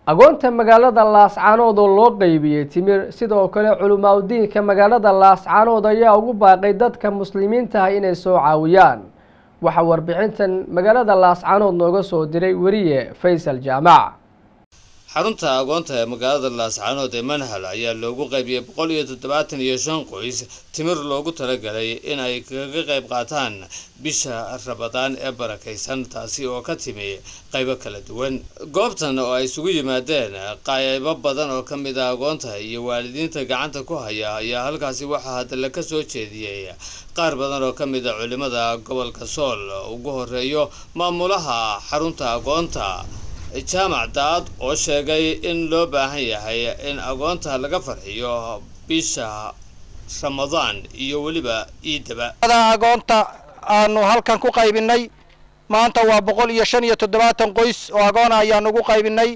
agoonta magaalada laascaanood oo loo qeybiyey timir sidoo kale culimaadudiinka magaalada laascaanood ayaa ugu baaqay dadka muslimiinta ah inay soo caawiyaan waxaa warbixintan magaalada laascaanood nooga soo diray weriye faysal jaamac xarunta agoonta ee magaalada laascaanood ee manhal ayaa loogu qaybiyey boqol iyo toddobaatan iyo shan qoys timir loogu talagalay in ay kaga qayb qaataan bisha rabadaan ee barakaysan taasi oo ka timi qaybo kala duwan goobtan oo ay isugu yimaadeen qaybo badan oo ka mid ah agoonta iyo waalidiinta gacanta ku haya ayaa halkaasi waxaa hadalla ka soo jeediyey qaar badan oo ka mid a culimada gobolka sool ugu horeeyo maamulaha xarunta agoonta jaamac daad oo sheegay in loo baahan yahay in agoonta laga farxiyo bisha ramadaan iyo weliba iidaba agoonta aanu halkan ku qaybinay maanta waa boqol iyo shan iyo toddobaatan qoys oo agoona ayaanu ugu qaybinay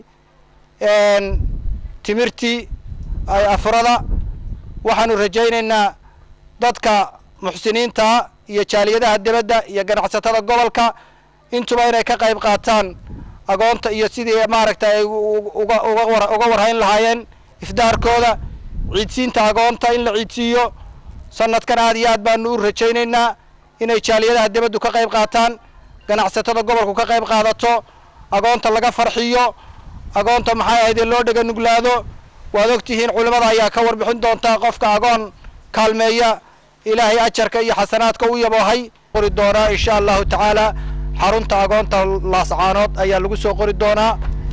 timirtii afurada waxaanu rajaynaynaa dadka muxsiniinta iyo jaaliyadaha dibadda iyo ganacsatada gobolka intuba inay ka qayb qaataan agoonta iyo sidii maaragtay ay uga warhayn lahaayeen ifdaarkooda ciidsiinta agoonta in la ciidsiiyo sanadkan aad iyo aad baanu u rajaynaynaa inay jaaliyadaha dibaddu ka qayb qaataan ganacsatada gobolku ka qayb qaadato agoonta laga farxiyo agoonta maxay ahayd in loo dhega nuglaado waad ogtihiin culimada ayaa ka warbixin doontaa qofka agoon kaalmeeya ilaahay ajarka iyo xasanaadka u yaboohay qori doonaa insha allahu tacaala xarunta agoonta laascaanood ayaa lagu soo qori doonaa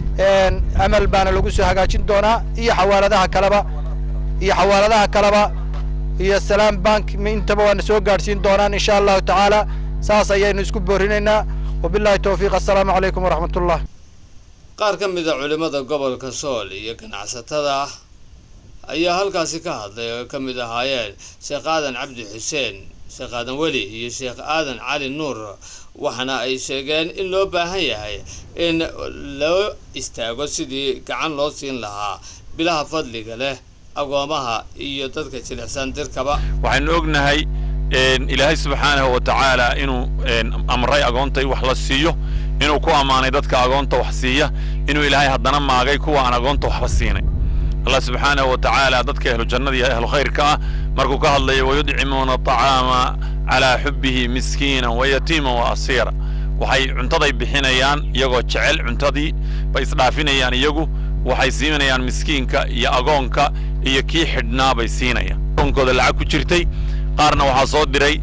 amal baana lagu soo hagaajin doonaa iyo xawaaladaha kaleba iyo xawaaladaha kaleba iyo salaam bank intaba waana soo gaadhsiin doonaan insha allahu tacaala saas ayaynu isku boorinaynaa wabillahi towfiiq assalaamu calaykum waraxmat ullah qaar ka mid a culimada gobolka sool iyo ganacsatada ayaa halkaasi ka hadlay oo ka mid ahaayeen sheekh aadan cabdi xuseen sheekh aadan weli iyo sheekh aadan cali nuur waxaana ay sheegeen in loo baahan yahay in loo istaago sidii gacan loo siin lahaa bilaha fadliga leh agoomaha iyo dadka jilicsan dirkaba waxaynu ognahay ilaahay subxaanahu wa tacaala inuu amray agoonta in wax la siiyo inuu ku ammaanay dadka agoonta wax siiya inuu ilaahay haddana maagay kuwa aan agoonta waxba siinay allah subxaanahu wa tacaala dadka ahlu jannada iyo ahlu khayrka ah markuu ka hadlayo wayudcimuuna aطacaama calaa xubbihi miskiina wayatiima wa asiira waxay cuntaday bixinayaan iyagoo jecel cuntadii bay isdhaafinayaan iyagu waxay siinayaan miskiinka iyo agoonka iyo kii xidhnaa bay siinayaan agoonkooda lacag ku jirtay qaarna waxaa soo diray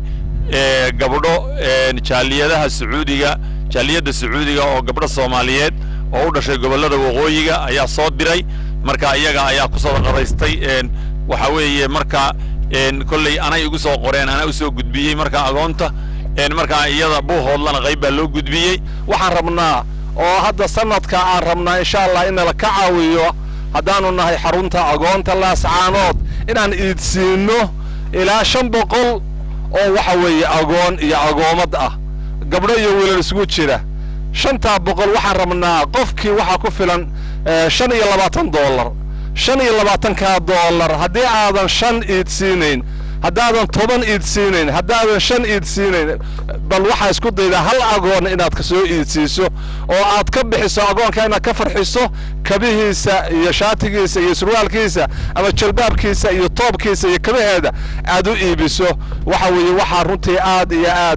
gabdho jaaliyadaha sacuudiga jaaliyadda sacuudiga oo gabdho soomaaliyeed oo u dhashay gobollada waqooyiga ayaa soo diray marka iyaga ayaa ku sadaqadaystay waxa weeye marka kolley anay igu soo qoreen anaa u soo gudbiyey marka agoonta markaa iyada buuhoodlana qayb baa loo gudbiyey waxaan rabnaa oo hadda sanadka aan rabnaa insha allah in nala ka caawiyo haddaanu nahay xarunta agoonta laascaanood inaan iidsiinno ilaa shan boqol oo waxa weeye agoon iyo agoomad ah gabdho iyo wiilal isugu jira shantaa boqol waxaan rabnaa qofkii waxaa ku filan shan iyo labaatan dollar shan iyo labaatankaa dollar haddii aadan shan iid siinayn haddaadan toban iid siinayn haddaadan shan iid siinayn bal waxaa isku daydaa hal agoon inaad ka soo iidsiiso oo aad ka bixiso agoonka inaad ka farxiso kabihiisa iyo shaatigiisa iyo surwaalkiisa ama jalbaabkiisa iyo toobkiisa iyo kabaheeda aad u iibiso waxa weeye waxaa runtii aad iyo aad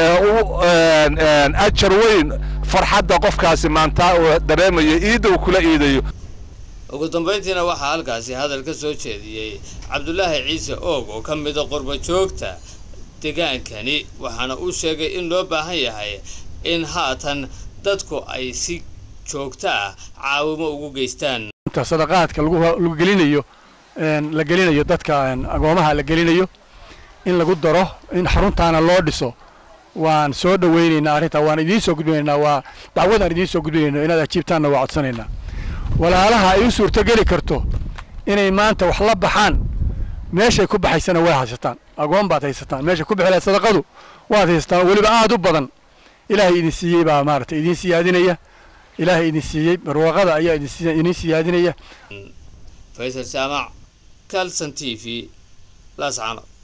u ajar weyn farxadda qofkaasi maanta uu dareemayo iidda uu kula iidayo ugu dambayntiina waxaa halkaasi hadal ka soo jeediyey cabdulaahi ciise oog oo ka mida qurba joogta degaankani waxaana uu sheegay in loo baahan yahay in haatan dadku ay si joogto ah caawimo ugu geystaan sadaqaadka lagu gelinayo la gelinayo dadka agoomaha la gelinayo in lagu daro in xaruntaana loo dhiso waan soo dhawaynaynaa arrintaa waan idiin soo gudbinaynaa waa dacwadaan idiin soo gudbinayno inaad ajiibtaanna waa codsanaynaa walaalaha ay u suurtogeli karto inay maanta wax la baxaan meeshay ku baxaysana way haysataan agoon baad haysataan meeshay ku bixi lahayd sadaqadu waad haysataan weliba aad u badan ilaahay idin siiyey baa maaragtay idiin siyaadinaya ilaahay idin siiyey barwaaqada ayaa idin siyaadinaya faysal jaamac calson t v laascaanood